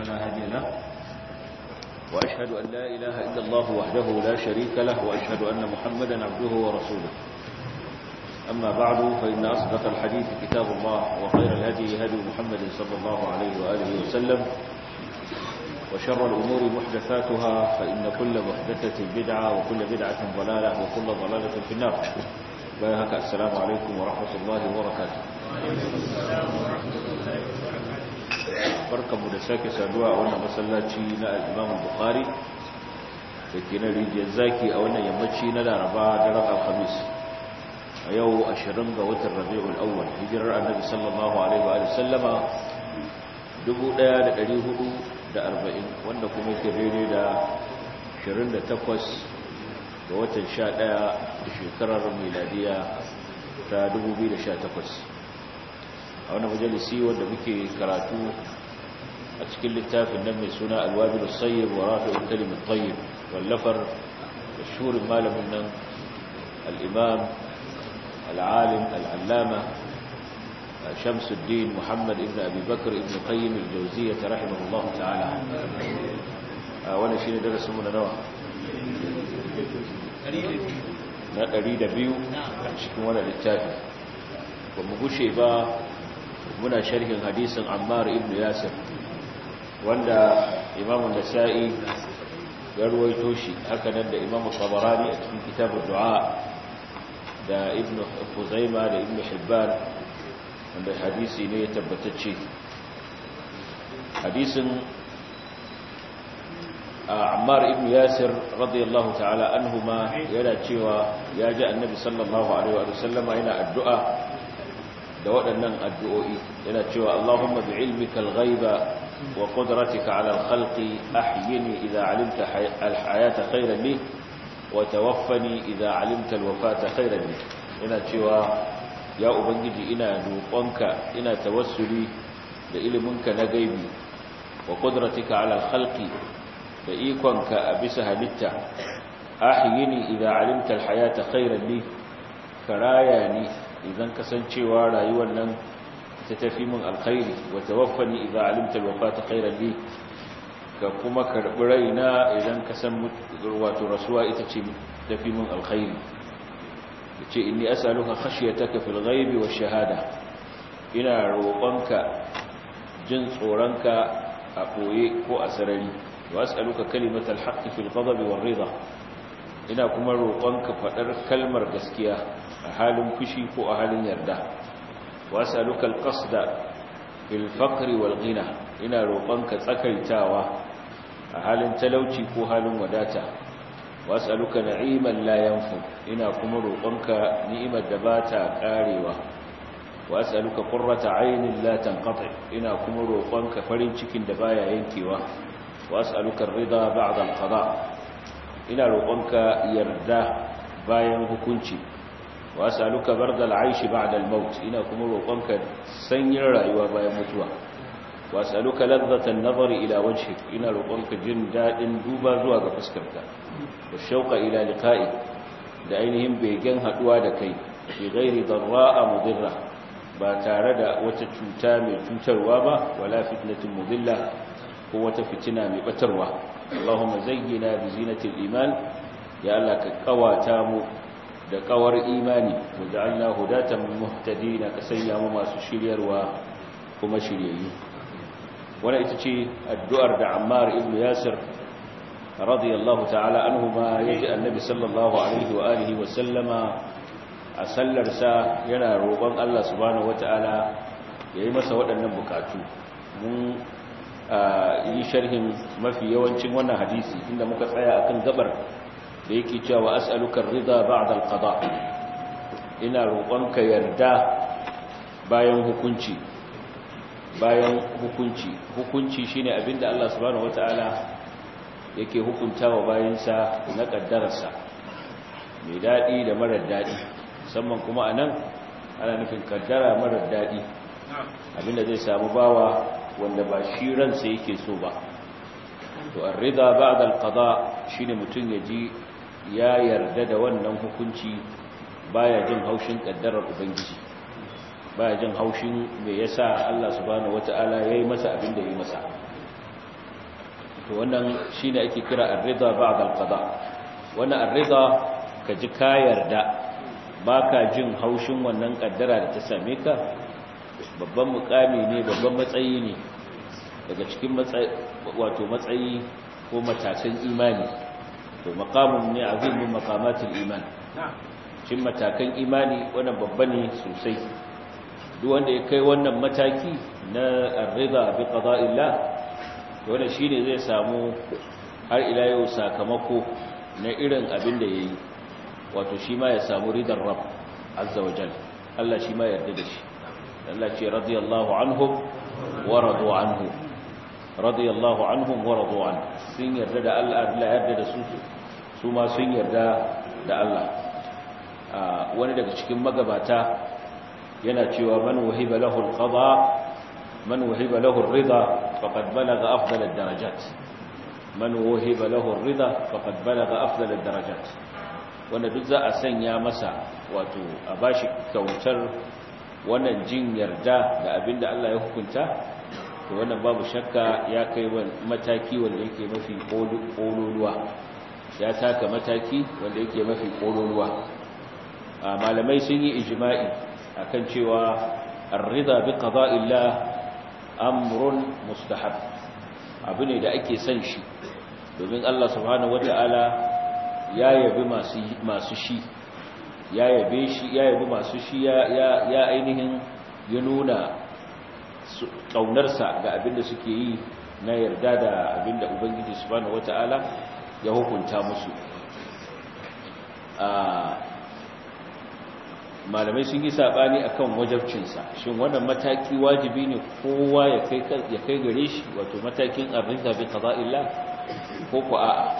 فلا هادي له وأشهد أن لا إله إلا الله وحده لا شريك له وأشهد أن محمدا عبده ورسوله أما بعد فإن أصدق الحديث كتاب الله وخير الهدي هدي محمد صلى الله عليه وآله وسلم وشر الأمور محدثاتها فإن كل محدثة بدعة وكل بدعة ضلالة وكل ضلالة في النار بايهك السلام عليكم ورحمة الله وبركاته barkanmu da sake saduwa a wannan masallaci na al-Imam Bukhari da ke na rijiyar zaki a wannan yammaci na Laraba da ran Alhamis a yau 20 ga watan Rabiul Awwal hijirar Annabi sallallahu alaihi wa sallama 1440 wanda kuma yake daidai da 28 ga watan 11 shekarar miladiya ta 2018 a wani majalisi wanda muke karatu a cikin littafin nan mai suna alwabil sayyib wa rafi'ul kalim at-tayyib wallafar mashhurin malamin nan al-imam al-alim al-allama shamsuddin muhammad ibn abi bakr ibn qayyim al-jawziyyah rahimahullah ta'ala wannan shine darasin mu na nawa na 102 a cikin wannan littafi ba mu gushe ba muna sharhin hadisin Ammar ibn Yasir wanda Imam Nasa'i ya ruwaito shi haka nan da Imam Tabarani a cikin kitabul du'a da Ibn Khuzaimah da Ibn Hibban wanda hadisi ne ya tabbatacce hadisin Ammar ibn Yasir radiyallahu ta'ala anhuma yana cewa ya ji Annabi sallallahu alaihi wa sallama yana addu'a da waɗannan addu'o'i yana cewa Allahumma bi ilmika al-ghaiba wa qudratika 'ala al-khalqi ahyini idha 'alimta al-hayata khayran li wa tawaffani idha 'alimta al-wafata khayran li yana cewa ya ubangiji ina roƙonka ina tawassuli da iliminka na gaibi wa qudratika 'ala al-khalqi da ikonka a bisa halitta ahyini idha 'alimta al-hayata khayran li karaya ni idan kasancewa rayuwar nan ta tafi min alkhairi wa tawaffani idza alimta alwafata khairan li ka kuma karbi raina idan ka san wato rasuwa ita ce tafi min alkhairi yace inni as'aluka khashyataka fil ghaibi wash shahada ina roƙonka jin tsoronka a koye ko a sarari wa as'aluka kalimatal haqqi fil ghadabi war ridha ina kuma roƙonka faɗar kalmar gaskiya a halin fushi ko a halin yarda wasu alukal ƙasda ilfakari walgina ina roƙonka tsakaitawa a halin talauci ko halin wadata wasu aluka na'iman layanfu ina kuma roƙonka ni'imar da ba ta ƙarewa wasu aluka ƙurrata ainihin latan ƙatai ina kuma roƙonka farin cikin da baya yankewa wasu alukar rida ba'adal qada ina roƙonka yarda bayan hukunci wasu aluka bardal aishi ba'dal maut ina kuma roƙonka sanyin rayuwa bayan mutuwa wasu aluka ladzatan nazari ila wajhik ina roƙonka jin dadin duba zuwa ga fuskarka wa shauqa ila liqa'i da ainihin begen haduwa da kai fi ghairi darra'a mudirra ba tare da wata cuta mai cutarwa ba wala fitnatin mudilla ko wata fitina mai batarwa Allahumma zayyina bi zinatil iman ya Allah ka kawata mu da kawar imani waja'alna hudatan muhtadina ka sanya mu masu shiryarwa kuma shiryayyu wannan ita ce addu'ar da Ammar ibn Yasir radiyallahu ta'ala anhuma yaji annabi sallallahu alaihi wa alihi wa sallama a sallar sa yana roƙon Allah subhanahu wata'ala yayi masa waɗannan bukatu mun yi sharhin mafi yawancin wannan hadisi inda muka tsaya akan gabar da yake cewa as'aluka rida ba'da al-qada ina roƙonka yarda bayan hukunci bayan hukunci hukunci shine abinda Allah subhanahu wataala yake hukuntawa bayansa na kaddararsa mai dadi da marar dadi musamman kuma anan ana nufin kaddara marar dadi abinda zai samu bawa wanda ba shi ransa yake so ba to ar-rida ba'da al-qada shine mutun yaji ya yarda da wannan hukunci baya jin haushin kaddarar ubangiji baya jin haushin me yasa Allah subhanahu wataala yayi masa abin da yayi masa to wannan shine ake kira ar-ridha ba'da al-qada wannan ar-ridha ka ji ka yarda baka jin haushin wannan kaddara da ta same ka babban mukami ne babban matsayi ne daga cikin matsayi wato matsayi ko matakan imani to maqamun ne azimin maqamatul iman cin matakan imani wannan babba ne sosai duk wanda ya kai wannan mataki na ar-ridha bi qada'illah to wannan shine zai samu har ila yau sakamako na irin abin da yayi wato shi ma ya samu ridar rabb azza wa jalla Allah shi ma yarda da shi Allah ce radiyallahu anhum wa radu anhu radiyallahu anhum wa radu anhu sun yarda da Allah Allah yarda da su su ma sun yarda da Allah wani daga cikin magabata yana cewa man wahiba lahu al-qada man wahiba lahu ar-ridha faqad balagha afdal ad-darajat man wahiba lahu ar-ridha faqad balagha afdal ad-darajat wanda duk za a sanya masa wato a bashi kautar wannan jin yarda da abinda Allah ya hukunta to wannan babu shakka ya kai mataki wanda yake mafi kololuwa ya taka mataki wanda yake mafi kololuwa malamai sun yi ijma'i akan cewa ar-ridha bi qada'illah amrun mustahab abu ne da ake son shi domin Allah subhanahu wata'ala ya yabi masu masu shi ya yabe shi ya yabi masu shi ya ya ainihin ya nuna kaunarsa ga abinda suke yi na yarda da abinda ubangiji subhanahu wata'ala ya hukunta musu malamai sun yi sabani akan wajabcinsa shin wannan mataki wajibi ne kowa ya kai ya kai gare shi wato matakin arrinka bi qada'illah ko ko a'a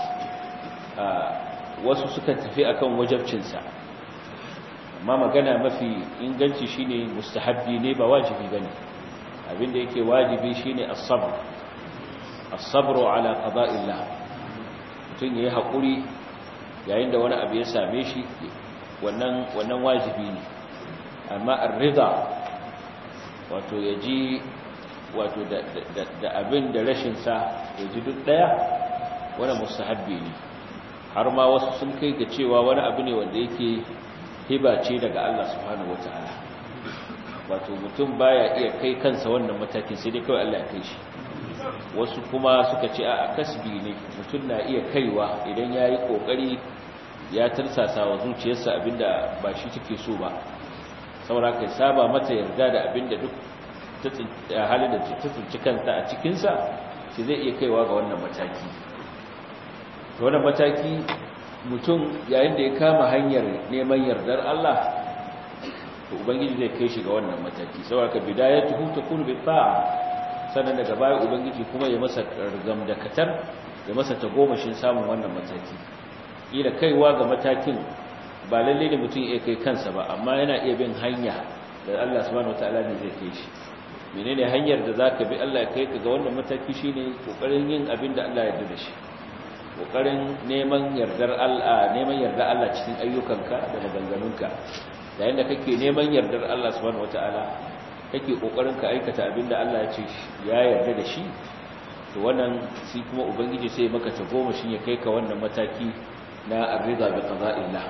wasu suka tafi akan wajabcinsa amma magana mafi inganci shine mustahabbi ne ba wajibi bane abinda yake wajibi shine as-sabr as-sabru ala qada'illah mutum yayi hakuri yayin da wani abu ya same shi wannan wannan wajibi ne amma ar-ridha wato yaji wato da da abin da rashin sa yaji duk daya wannan mustahabbi ne har ma wasu sun kai ga cewa wani abu ne wanda yake hiba ce daga Allah subhanahu wataala wato mutum baya iya kai kansa wannan matakin sai dai kawai Allah ya kai shi wasu kuma suka ce a kasbi ne mutum na iya kaiwa idan yayi kokari ya tarsasa wa zuciyarsa abinda ba shi take so ba saboda kai saba mata yarda da abinda duk ta halin da ta tsinci kanta a cikinsa shi zai iya kaiwa ga wannan mataki to wannan mataki mutum yayin da ya kama hanyar neman yardar Allah to ubangiji zai kai shi ga wannan mataki saboda ka bidayatuhu takunu bi ta'a sannan daga baya ubangiji kuma ya masa rigam da katar ya masa tagomashin samun wannan mataki kila kaiwa ga matakin ba lalle ne mutum ya kai kansa ba amma yana iya bin hanya da Allah subhanahu wataala ne zai kai shi menene hanyar da zaka bi Allah ya kai ka ga wannan mataki shine kokarin yin abin da Allah ya yarda da shi kokarin neman yardar Allah neman yardar Allah cikin ayyukanka da maganganunka yayin da kake neman yardar Allah subhanahu wataala kake kokarin ka aikata abin da Allah ya ce ya yarda da shi to wannan shi kuma ubangiji sai maka ta goma shi ya kai ka wannan mataki na arrida bi qada'illah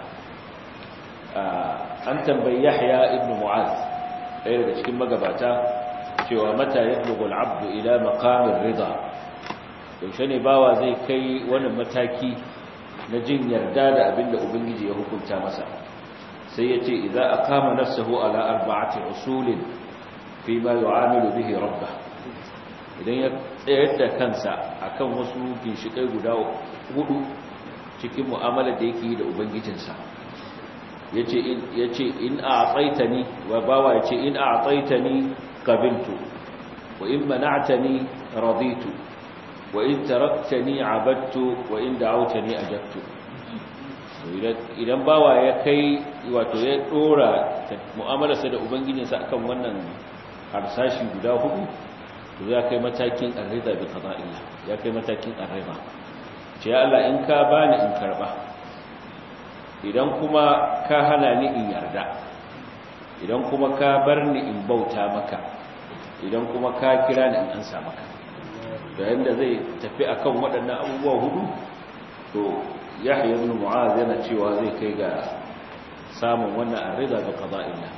an tambayi Yahya ibn Mu'adh ɗaya daga cikin magabata cewa mata yablughu al-'abdu ila maqamir rida yaushe ne bawa zai kai wannan mataki na jin yarda da abinda ubangiji ya hukunta masa sai yace idza aqama nafsuhu ala arba'ati usulin fi ma yu'amilu bihi rabbah idan ya tsayar da kansa akan wasu ginshikai guda hudu cikin mu'amalar da yake yi da ubangijinsa yace in yace in a'taitani wa bawa yace in a'taitani qabiltu wa in mana'tani raditu wa in taraktani abadtu wa in da'awtani ajabtu idan bawa ya kai wato ya dora mu'amalarsa da ubangijinsa akan wannan harsashi guda hudu to ya kai matakin arrida bi qada'illah ya kai matakin arriba ce ya Allah in ka bani in karba idan kuma ka hana ni in yarda idan kuma ka bar ni in bauta maka idan kuma ka kira ni in ansa maka yayin da zai tafi akan waɗannan abubuwa hudu to yahya ibn mu'az yana cewa zai kai ga samun wannan arrida bi qada'illah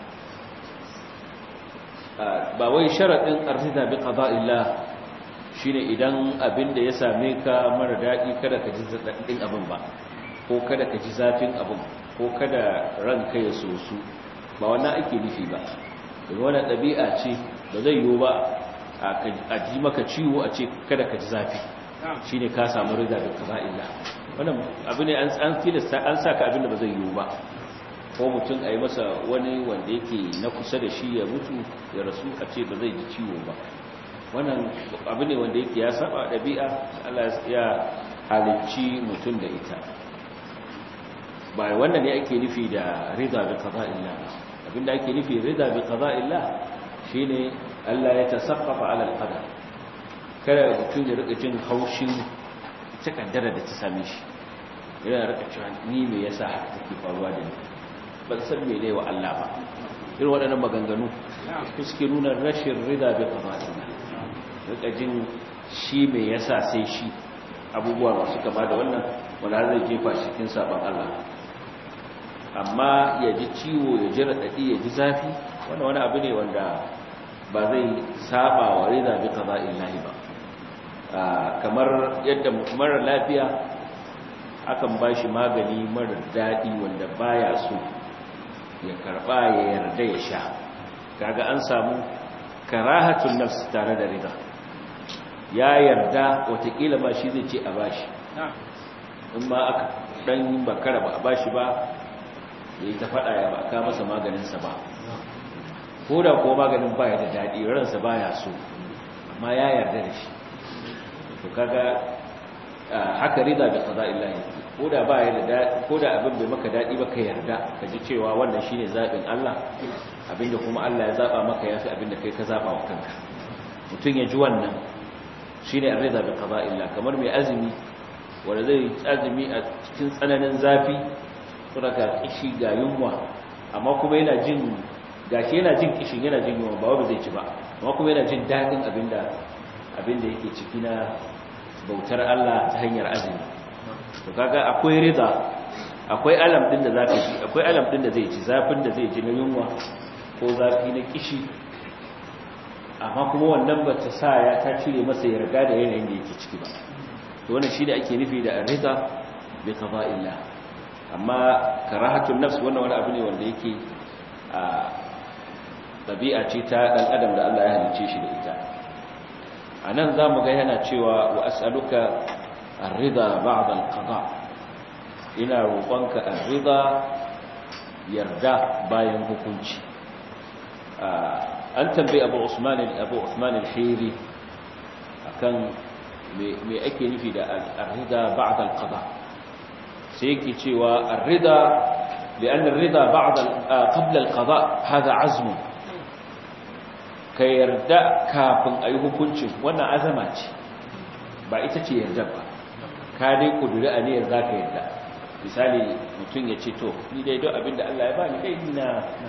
ba wai sharadin arrida bi qada'illah shine idan abin da ya same ka mara dadi kada ka ji zadadin abin ba ko kada ka ji zafin abin ko kada ranka ya sosu ba wannan ake nufi ba domin wannan ɗabi'a ce ba zai yiwu ba a ji maka ciwo a ce kada ka ji zafi shi ne ka samu rida da kaza'ila wannan abu ne an tilasta an sa ka abin da ba zai yiwu ba ko mutum a yi masa wani wanda yake na kusa da shi ya mutu ya rasu a ce ba zai ji ciwo ba wannan abu ne wanda yake ya saba ɗabi'a Allah ya halicci mutum da ita ba wannan ne ake nufi da rida bi qada'illah abinda ake nufi rida bi qada'illah shine Allah ya tasaffafa ala al-qadar kada mutum ya rika jin haushin ta kaddara da ta same shi yana rika cewa ni me yasa haka take faruwa da ni ban san me ne wa Allah ba irin waɗannan maganganu su suke nuna rashin rida bi qada'illah rika jin shi me yasa sai shi abubuwa masu kama da wannan wanda zai jefa shi cikin saban Allah amma ya ji ciwo ya ji raɗaɗi ya ji zafi wani wani abu ne wanda ba zai saba wa rida bi qada'illahi ba kamar yadda mara lafiya akan bashi magani mara daɗi wanda baya so ya karba ya yarda ya sha kaga an samu karahatun nafs tare da rida ya yarda watakila ma shi zai ce a bashi in ma aka dan bakara ba a bashi ba ya yi ta faɗa ya ba ka masa maganinsa ba ko da kuwa maganin baya da daɗi ransa baya so amma ya yarda da shi to kaga haka rida bi qada'illahi ko da baya da daɗi ko da abin bai maka daɗi ba ka yarda ka ji cewa wannan shine zaɓin Allah abinda kuma Allah ya zaba maka yafi abinda kai ka zaba wa kanka mutum ya ji wannan shine rida bi qada'illah kamar mai azumi wanda zai azumi a cikin tsananin zafi saboda kishi ga yunwa amma kuma yana jin gashi yana jin kishin yana jin yunwa ba wanda zai ci ba amma kuma yana jin dadin abinda abinda yake ciki na bautar Allah ta hanyar azumi to kaga akwai rida akwai alam din da zaka ji akwai alam din da zai ci zafin da zai ji na yunwa ko zafi na kishi amma kuma wannan ba ta sa ya ta cire masa yarda da yanayin da yake ciki ba to wannan shi da ake nufi da rida bi qada'illah amma karahatun nafs wannan wani abu ne wanda yake a ɗabi'a ce ta ɗan adam da Allah ya halice shi da ita a nan za mu ga yana cewa wa as'aluka arrida ba'da al-qada ina roƙonka arrida yarda bayan hukunci an tambayi Abu Usman Abu Usman al-Hiri akan me ake nufi da arrida ba'da al-qada sai yake cewa arrida لأن الرضا بعد قبل القضاء هذا عزم kai yarda kafin a yi hukuncin wannan azama ce ba ita ce yarda ba ka dai kuduri a ne za ka yarda misali mutum ya ce to ni dai don abinda Allah ya ba ni dai na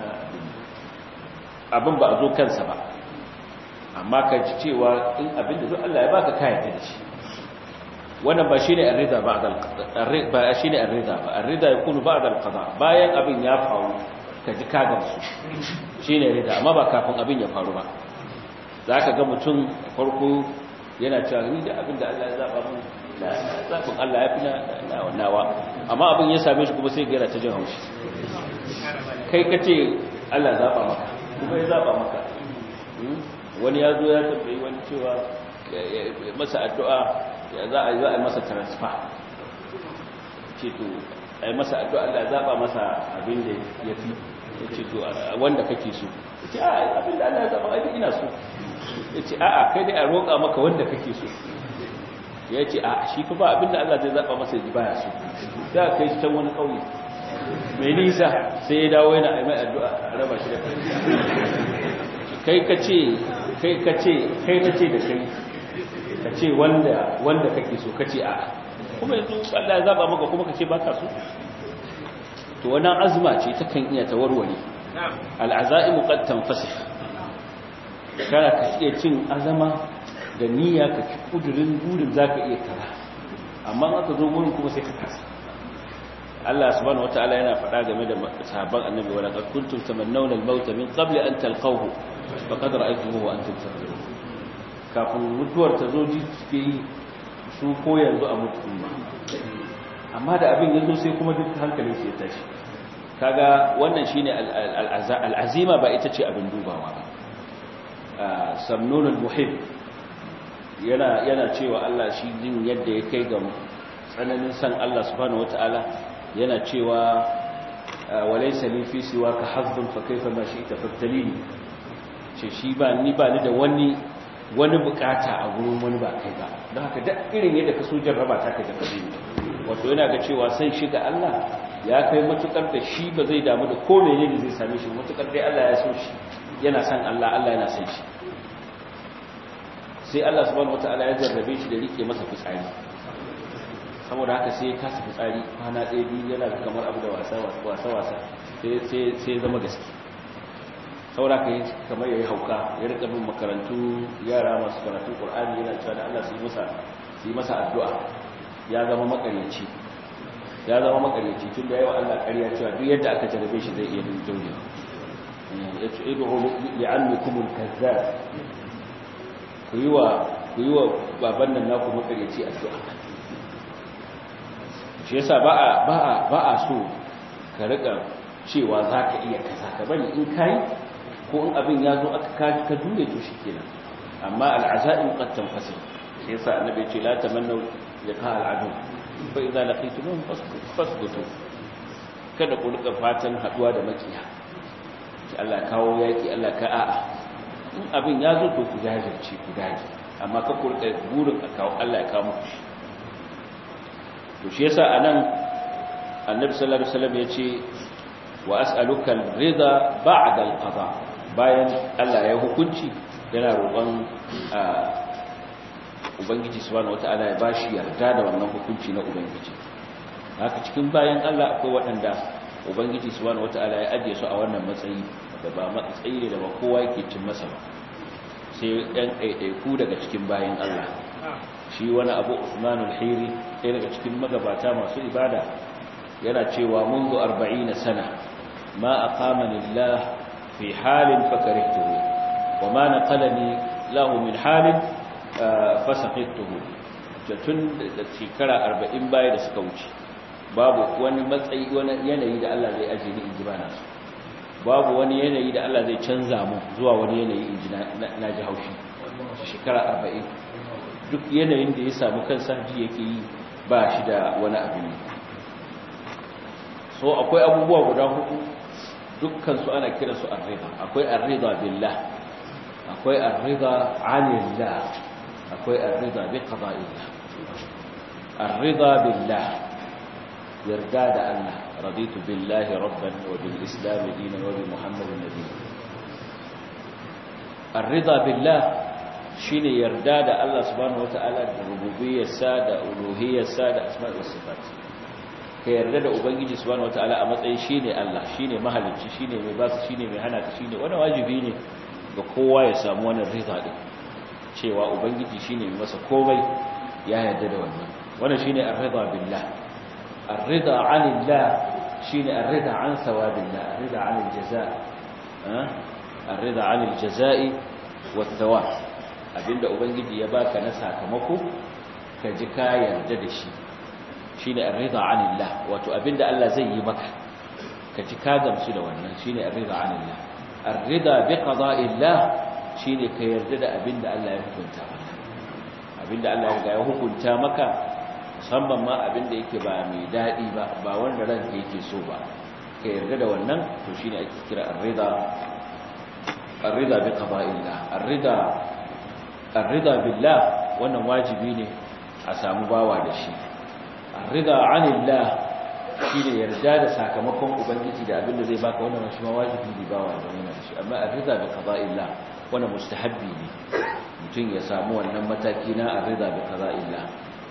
abin ba a zo kansa ba amma ka ji cewa in abinda don Allah ya ba ka yarda da shi wannan ba shine ar-rida ba'da al-qada ba shine ar-rida ba ar-rida yakunu ba'da al-qada bayan abin ya faru ka ji ka gamsu shine rida amma ba kafin abin ya faru ba zaka ga mutum farko yana cewa ni da abin da Allah ya zaba mu zabin Allah ya fi na nawa amma abin ya same shi kuma sai ga ta jin haushi kai kace Allah zaba maka kuma ya zaba maka wani ya zo ya tambayi wani cewa masa addu'a ya za a yi za a masa transfer ce to a yi masa addu'a Allah zaɓa masa abin da ya fi ya ce to wanda kake so ya ce a abin da Allah zaɓa abin ina so ya ce a'a kai dai a roƙa maka wanda kake so ya ce a shi fa ba abin da Allah zai zaɓa masa ji baya so da kai shi can wani ƙauye mai nisa sai ya dawo yana mai addu'a a raba shi da kai ka ce kai ka ce kai na ce da kai ka ce wanda wanda kake so ka ce a kuma yanzu Allah ya zaba maka kuma ka ce baka so to wannan azma ce ta kan iya tawarware al'azaimu qad tanfasih kana ka iya cin azama da niyya ka ci kudurin burin zaka iya kaza amma aka zo gurin kuma sai ka kasa Allah subhanahu wataala yana faɗa game da sahabban annabi wala qad kuntum tamannawna al-maut min qabli an talqahu faqad ra'aytumuhu wa antum tanzurun kafin mutuwar ta zo ji suke yi su ko yanzu a mutu amma da abin yanzu sai kuma duk hankalin su ya tashi kaga wannan shine al-azima ba ita ce abin dubawa ba samnun al-muhib yana yana cewa Allah shi jin yadda ya kai ga tsananin san Allah subhanahu wataala yana cewa walaysa li fi siwaka hazzun fa kayfa ma shi'ta fattalini ce shi ba ni ba ni da wani wani bukata a gurin wani ba kai ba don haka duk irin yadda ka so jarraba ta ka jarrabe ni wato yana ga cewa sai shi ga Allah ya kai matukar da shi ba zai damu da ko menene zai same shi matukar dai Allah ya so shi yana san Allah Allah yana san shi sai Allah subhanahu wataala ya jarrabe shi da rike masa fitsari saboda haka sai ya kasa fitsari kwana ɗaya biyu yana kamar abu da wasa wasa wasa sai sai zama gaske saboda haka kamar yayi hauka ya rika bin makarantu yara masu karatu Qur'ani yana cewa da Allah su yi masa su yi masa addu'a ya zama makaryaci ya zama makaryaci tun da yawa Allah ƙarya cewa duk yadda aka jarrabe shi zai iya dinjauye ya ce idu li'annikum al-kazzab ku yi wa ku yi wa baban nan naku makaryaci addu'a shi yasa ba a ba a ba a so ka rika cewa zaka iya kaza ka bari in kai ko in abin ya zo aka ka dure to shikenan amma al'azaim qad tanfasil shi yasa annabi ce la tamannu liqa al'adu fa idza laqitumuhum fasbutu kada ku rika fatan haduwa da makiya ki Allah kawo yaki Allah ka a'a in abin ya zo to ku jajirce ku dage amma ka ku rika burin a kawo Allah ya kawo muku shi to shi yasa anan annabi sallallahu alaihi wasallam yace wa as'aluka ar-ridha ba'da al-qada bayan Allah ya hukunci yana roƙon ubangiji subhanahu wataala ya bashi yarda da wannan hukunci na ubangiji haka cikin bayan Allah akwai waɗanda ubangiji subhanahu wataala ya ajiye su a wannan matsayi da ba matsayi ne da ba kowa yake cin masa ba sai ɗan ɗaiɗaiku daga cikin bayan Allah shi wani abu Usmanul Hiri ɗaya daga cikin magabata masu ibada yana cewa منذ 40 sana ma aqamani Allah fi halin fakarihtuhu wa ma naqalani lahu min halin fasaqituhu tun da shekara 40 baya da suka wuce babu wani matsayi wani yanayi da Allah zai aje ni inji bana su babu wani yanayi da Allah zai canza mu zuwa wani yanayi inji na ji haushi shekara 40 duk yanayin da ya samu kansa ji yake yi ba shi da wani abin so akwai abubuwa guda hudu dukkan su ana kira su arriba akwai arriba billah akwai arriba anillah akwai arriba bi qada'illah arriba billah yarda da Allah raditu billahi rabban wa bil islam dinan wa bi muhammadin nabiyyan arriba billah shine yarda da Allah subhanahu wataala da rububiyyarsa da uluhiyyarsa da asma'ul wa sifat ka yarda da ubangiji subhanahu wataala a matsayin shine Allah shine mahalicci shine mai basu shine mai hana ka shine wannan wajibi ne ga kowa ya samu wannan rida din cewa ubangiji shine mai masa komai ya yarda da wannan wannan shine ar-ridha billah ar-ridha 'anillah shine ar-ridha 'an thawabillah ar-ridha 'anil jazaa ar-ridha 'anil jazaa'i wath-thawab abinda ubangiji ya baka na sakamako ka ji ka yarda da shi shine ar-ridha 'anillah wato abinda Allah zai yi maka ka ji ka gamsu da wannan shine ar-ridha 'anillah ar-ridha bi qada'illah shine ka yarda da abinda Allah ya hukunta maka abinda Allah ya hukunta maka musamman ma abinda yake ba mai dadi ba ba wanda ranka yake so ba ka yarda da wannan to shine ake kira ar-ridha ar-ridha bi qada'illah ar-ridha ar-ridha billah wannan wajibi ne a samu bawa da shi rida anillah shine yarda da sakamakon ubangiji da abinda zai baka wannan shi ma wajibi ne bawa da wannan shi amma ar-rida bi qada'illah wannan mustahabbi ne mutum ya samu wannan mataki na ar-rida bi qada'illah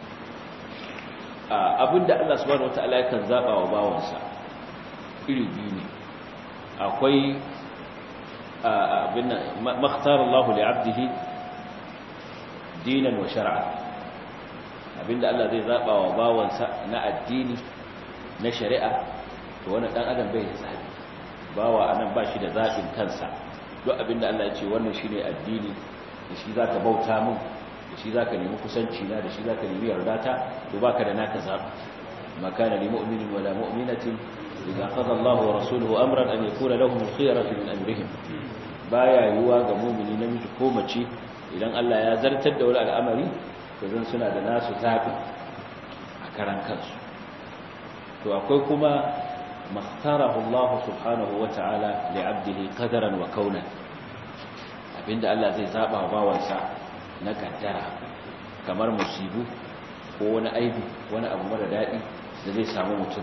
abinda Allah subhanahu wataala yakan zaba wa bawansa iri biyu ne akwai abinda makhtara Allah li 'abdihi dinan wa shar'a abinda Allah zai zaba wa bawansa na addini na shari'a to wannan dan adam bai da zabi bawa anan ba shi da zabin kansa duk abinda Allah ya ce wannan shine addini da shi zaka bauta mun da shi zaka nemi kusanci na da shi zaka nemi yardata to baka da naka zabi makana lil mu'minin wala mu'minatin idza qada Allahu wa rasuluhu amran an yakuna lahum khiyaratu min amrihim baya yiwa ga mu'mini namiji ko mace idan Allah ya zartar da wani al'amari to zan suna da nasu zabi a karan kansu to akwai kuma makhtarahu Allah subhanahu wa ta'ala li 'abdihi qadaran wa kaunan abinda Allah zai zaba wa bawansa na kaddara kamar musibu ko wani aibi wani abu mara dadi da zai samu mutum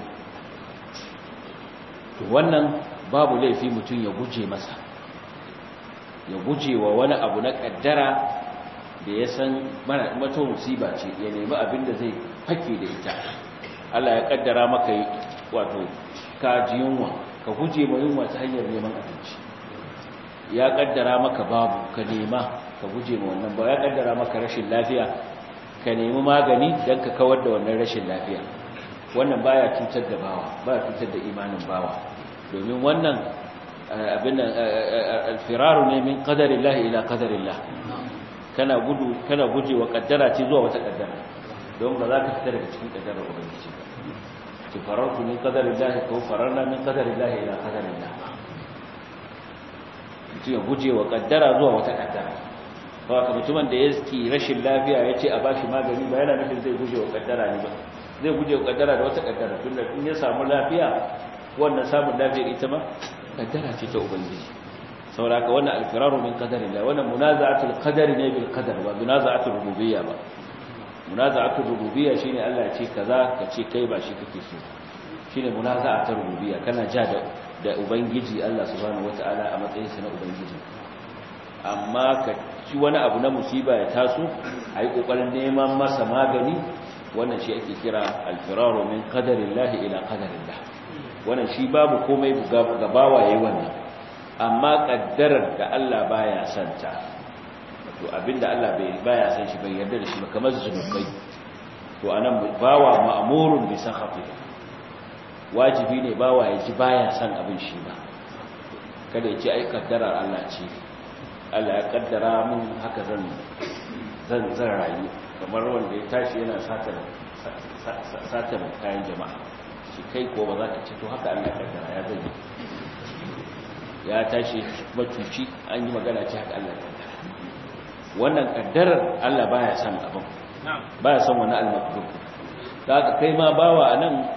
to wannan babu laifi mutum ya guje masa ya guje wa wani abu na kaddara da ya san mata musiba ce ya nemi abin da zai fake da ita Allah ya kaddara maka wato ka ji yunwa ka guje ma yunwa ta hanyar neman abinci ya kaddara maka babu ka nema ka guje ma wannan ba ya kaddara maka rashin lafiya ka nemi magani don ka kawar da wannan rashin lafiya wannan baya cutar da bawa baya cutar da imanin bawa domin wannan abin alfiraru ne min qadarillahi ila qadarillah kana gudu kana gujewa kaddara ce zuwa wata kaddara don ba za ka fita daga cikin kaddarar ubangiji ba ki farartu min qadarillahi ko fararna min qadarillahi ila qadarillah mutum ya gujewa kaddara zuwa wata kaddara ba ka mutumin da yake rashin lafiya ya ce a bashi magani ba yana nufin zai gujewa kaddara ne ba zai gujewa kaddara da wata kaddara tunda in ya samu lafiya wannan samun lafiyar ita ma kaddara ce ta ubangiji sauraka wannan alfiraru min qadarillah wannan munaza'atul qadari ne bil qadar ba munaza'atul rububiyya ba munaza'atul rububiyya shine Allah ya ce kaza ka ce kai ba shi kake so shine munaza'atul rububiyya kana ja da da ubangiji Allah subhanahu wataala a matsayin sa na ubangiji amma ka ci wani abu na musiba ya taso ayi kokarin neman masa magani wannan shi ake kira alfiraru min qadarillah ila qadarillah wannan shi babu komai gabawa yayi wannan amma kaddarar da Allah baya santa to abinda Allah bai baya san shi bai yarda da shi ba kamar zunubai to anan bawa ma'murun bi sakhati wajibi ne bawa ya ji baya san abin shi ba kada ya ce ai kaddarar Allah ce Allah ya kaddara mun haka zan zan zan rayu kamar wanda ya tashi yana satar satar kayan jama'a shi kai ko ba za ka ce to haka Allah ya kaddara ya zai ya tashi macuci an yi magana ce haka Allah ya kaddara wannan kaddarar Allah baya son abin baya son wani al-makruh ka kai ma bawa anan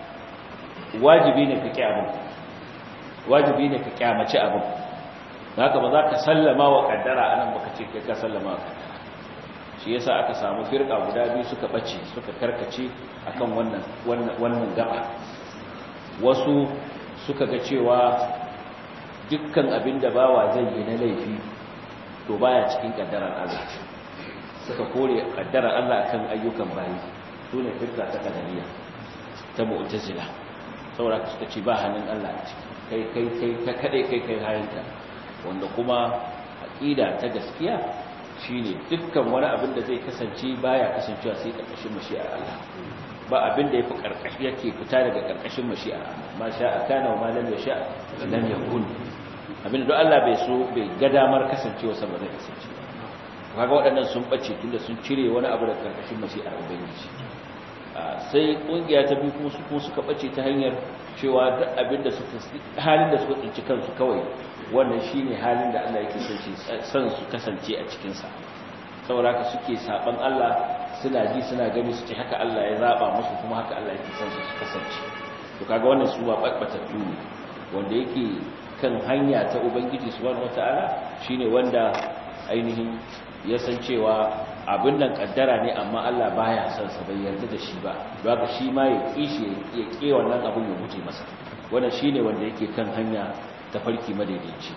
wajibi ne ka ki abin wajibi ne ka kyamaci abin haka ba za ka sallama wa kaddara anan baka ce kai ka sallama wa kaddara shi yasa aka samu firka guda biyu suka bace suka karkace akan wannan wannan wannan gaba wasu suka ga cewa dukkan abin da bawa zai yi na laifi to baya cikin kaddarar Allah suka kore kaddarar Allah akan ayyukan bayi su ne firka ta kadariya ta mu'tazila saboda suka ce ba hannun Allah a ciki kai kai kai ka kade kai kai hayanta wanda kuma aqida ta gaskiya shine dukkan wani abin da zai kasance baya kasancewa sai karkashin mashi'ar Allah ba abin da yafi karkashi yake fita daga karkashin mashi'ar Allah ma sha kana wa ma lam yasha lam yakun abin da Allah bai so bai ga damar kasancewa sa ba zai kasance kaga waɗannan sun bace tunda sun cire wani abu daga karkashin mashi'ar ubangiji sai kungiya ta biyu kuma su kuma suka bace ta hanyar cewa duk abin da suka halin da suka tsinci kansu kawai wannan shine halin da Allah yake son shi son su kasance a cikin sa saboda haka suke saban Allah suna ji suna gani su ce haka Allah ya zaba musu kuma haka Allah yake son su su kasance to kaga wannan su ba babbatattu ne wanda yake kan hanya ta ubangiji subhanahu wataala shine wanda ainihin ya san cewa abin nan kaddara ne amma Allah baya son sa bai yarda da shi ba haka shi ma ya kishi ya ke wannan abin ya guje masa wannan shine wanda yake kan hanya ta farki madaidaici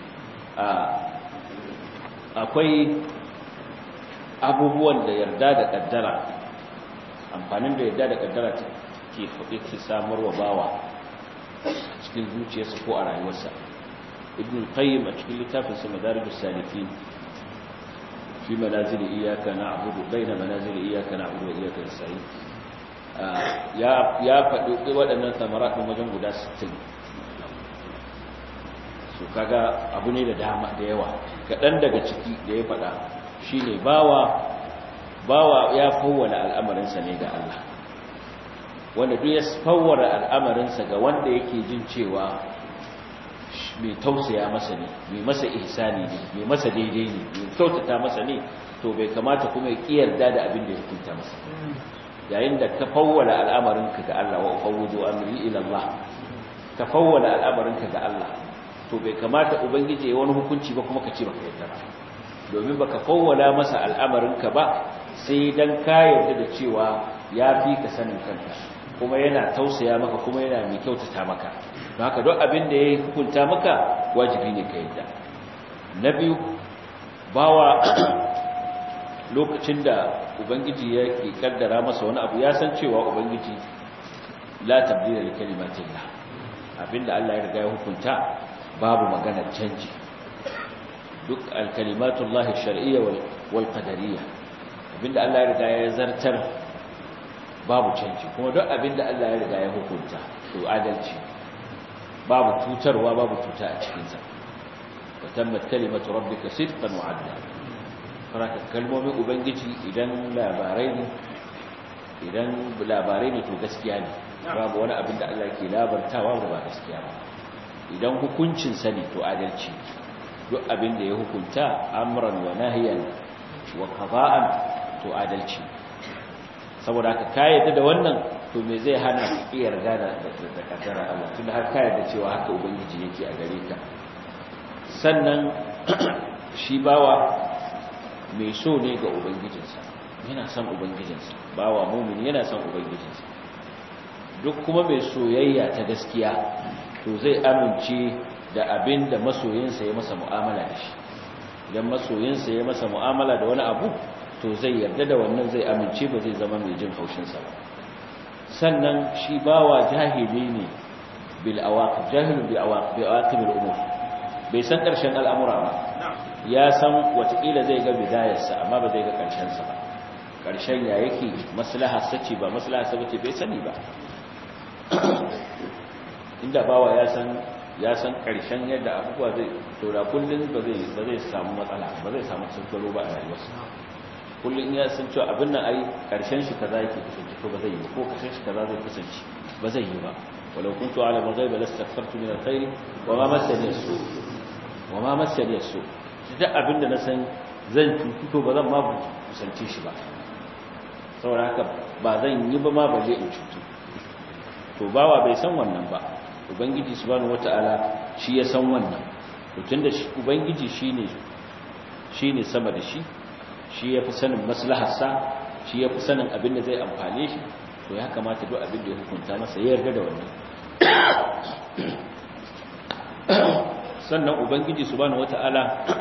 akwai abubuwan da yarda da kaddara amfanin da yarda da kaddara ke ke samarwa bawa cikin zuciyarsa ko a rayuwarsa ibn qayyim a cikin littafinsa madarijus salikin fi manazili iyyaka na'budu baina manazili iyyaka na'budu wa iyyaka nasta'in ya ya faɗi waɗannan samarat ɗin wajen guda 60 su kaga abu ne da dama da yawa kaɗan daga ciki da ya faɗa shine bawa bawa ya fawwala al'amarinsa ne ga Allah wanda duk ya fawwara al'amarinsa ga wanda yake jin cewa mai tausaya masa ne mai masa ihsani ne mai masa daidai ne mai kyautata masa ne to bai kamata kuma ya kiyarda da abin da ya hukunta masa yayin da ka fawwala al'amarinka ga Allah wa ufawwidu amri ila Allah ka fawwala al'amarinka ga Allah to bai kamata ubangiji ya wani hukunci ba kuma ka ce baka yarda ba domin baka fawwala masa al'amarinka ba sai dan ka yarda da cewa ya fi ka sanin kanka kuma yana tausaya maka kuma yana mai kyautata maka don haka duk abin da ya hukunta maka wajibi ne ka yadda na biyu bawa lokacin da ubangiji ya ke kaddara masa wani abu ya san cewa ubangiji la tabdila li kalimatillah abinda Allah ya riga ya hukunta babu maganar canji duk alkalimatullahi shar'iyya wal qadariyya abinda Allah ya riga ya zartar babu canji kuma duk abinda Allah ya riga ya hukunta to adalci babu tutarwa babu tuta a cikinsa wa tammat kalimatu rabbika sidqan wa adla faraka kalmomin ubangiji idan labarai ne idan labarai ne to gaskiya ne babu wani abin da Allah ke labartawa da ba gaskiya ba idan hukuncin sa ne to adalci duk abin da ya hukunta amran wa nahyan wa qada'an to adalci saboda haka ka yadda da wannan to me zai hana ka iya yarda da da kaddara Allah tunda har ka yarda cewa haka ubangiji yake a gare ka sannan shi bawa mai so ne ga ubangijinsa yana son ubangijinsa bawa mumini yana son ubangijinsa duk kuma mai soyayya ta gaskiya to zai amince da abin da masoyinsa ya masa mu'amala da shi idan masoyinsa ya masa mu'amala da wani abu to zai yarda da wannan zai amince ba zai zama mai jin haushinsa ba sannan shi bawa jahili ne bil awaqib jahilun bi awaqib al umur bai san karshen al'amura ba ya san watakila zai ga bidayarsa amma ba zai ga karshen sa ba karshen ya yake maslaha sace ba maslaha sace bai sani ba inda bawa ya san ya san karshen yadda abubuwa zai to da kullun ba zai ba zai samu matsala ba zai samu tsaro ba a rayuwarsa kullum ya san cewa abin nan ai karshen shi kaza yake kasance ko ba zai yi ko karshen shi kaza zai kasance ba zai yi ba walau kuntu ala al-ghaibi lastaghfartu min al-khair wa ma massani as-su wa ma massani as-su duk abin da na san zan cutu to ba zan ma kusance shi ba saboda haka ba zan yi ba ma ba zai in cutu to bawa bai san wannan ba ubangiji subhanahu wataala shi ya san wannan to tunda ubangiji shine shine sama da shi shi ya fi sanin maslaharsa shi ya fi sanin abin da zai amfane shi to ya kamata duk abin da ya hukunta masa ya yarda da wannan sannan ubangiji subhanahu wata'ala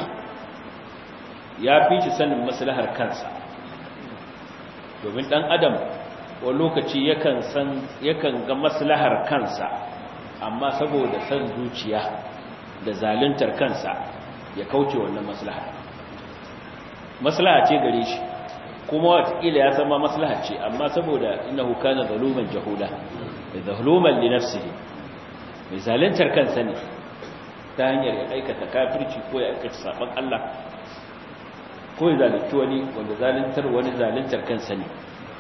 ya fi shi sanin maslahar kansa domin dan adam wani lokaci yakan san yakan ga maslahar kansa amma saboda san zuciya da zaluntar kansa ya kauce wannan maslahar maslaha ce gare shi kuma watakila ya san ma maslaha ce amma saboda innahu kana zaluman jahula zaluman li nafsihi mai zaluntar kansa ne ta hanyar ya aikata kafirci ko ya aikata saban Allah ko ya zalunci wani wanda zaluntar wani zaluntar kansa ne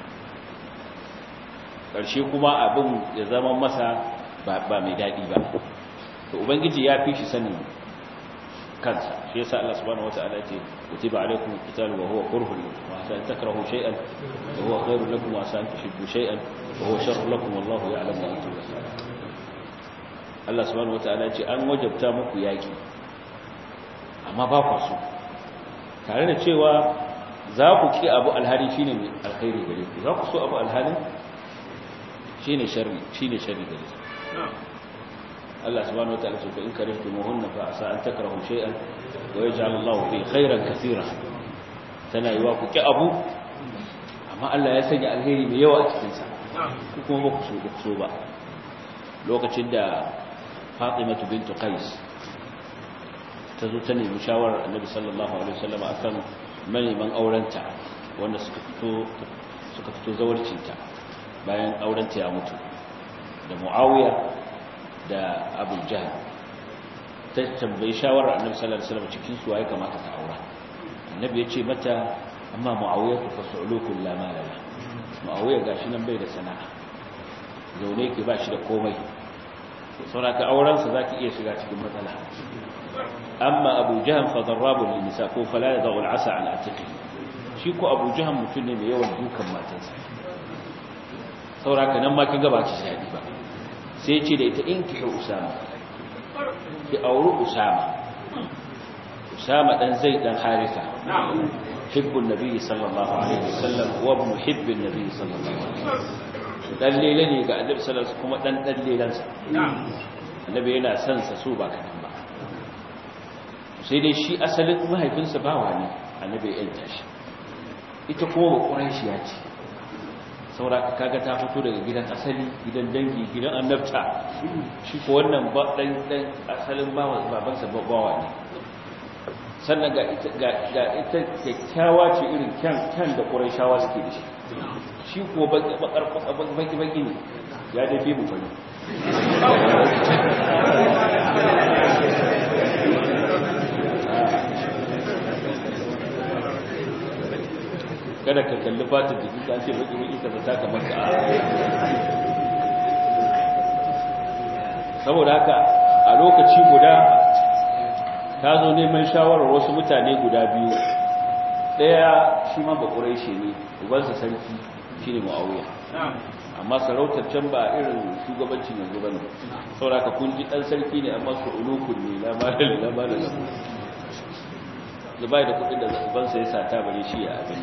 ƙarshe kuma abin ya zama masa ba mai daɗi ba to ubangiji ya fi shi sanin kansa shi yasa Allah subhanahu wataala ce kutiba alaykum alqital wa huwa kurhun wa asa an takrahu shay'an wa huwa khairun lakum wa asa an tuhibbu shay'an wa huwa sharrun lakum wallahu ya'lamu wa antum la ta'lamun Allah subhanahu wataala ce an wajabta muku yaki amma ba ku so tare da cewa za ku ki abu alhari shine mai alkhairi gare ku za ku so abu alhari shine sharri shine sharri gare ku Allah subhanahu wataala ce in karihtumuhunna fa asa an takrahu shay'an wa yaj'al Allah fi khairan katira tana yiwa ku ki abu amma Allah ya sanya alheri mai yawa a cikin sa ku kuma ba ku so ku so ba lokacin da Fatima bint Qais ta zo ta nemi shawarar Annabi sallallahu alaihi wasallam akan maneman aurenta wanda suka fito suka fito zawarcinta bayan aurenta ya mutu da muawiya da abu jahal ta tambayi shawarar annabi sallallahu alaihi wasallam cikin su waye kamata ta aura annabi ya ce mata amma muawiya fa su'ulukul la malala muawiya gashi nan bai da sana'a zaune ke ba shi da komai sauraka aurensa za ki iya shiga cikin matsala amma abu jahan fadarrabu lil nisa ko fala ya zaul asa an atiqi shi ko abu jahan mutum ne mai yawan dukan matansa sauraka nan ma kin ga ba ci shadi ba sai ce da ita in ki usama ki auri usama usama dan zaid dan harisa hibbun nabi sallallahu alaihi wasallam wa muhibbin nabi sallallahu alaihi wasallam dan lele ne ga annabi sallallahu alaihi kuma dan dan lelansa annabi yana son sa so ba kadan ba sai dai shi asalin mahaifinsa bawa ne annabi ya yanta shi ita kuma ba quraishi ya ce saboda kaga ta fito daga gidan asali gidan dangi gidan annabta shi ko wannan ba dan dan asalin bawa babansa bawa ne sannan ga ita ga ita kyakkyawa ce irin kyan kyan da quraishawa suke da shi shi kuwa baki-baki ne ya dafi mu fari kada ka kalli fatin jiki ka ce baki-baki ka zata kamar ka saboda haka a lokaci guda ta zo neman shawarar wasu mutane guda biyu ɗaya shi ma bakurai shi ne ubansa sarki shi ne ma'auya amma sarautar can ba irin shugabancin yanzu ba ne sauraka kun ji ɗan sarki ne amma su ulukun ne lamarin lamarin da bai da kudin da ubansa ya sata bare shi a abin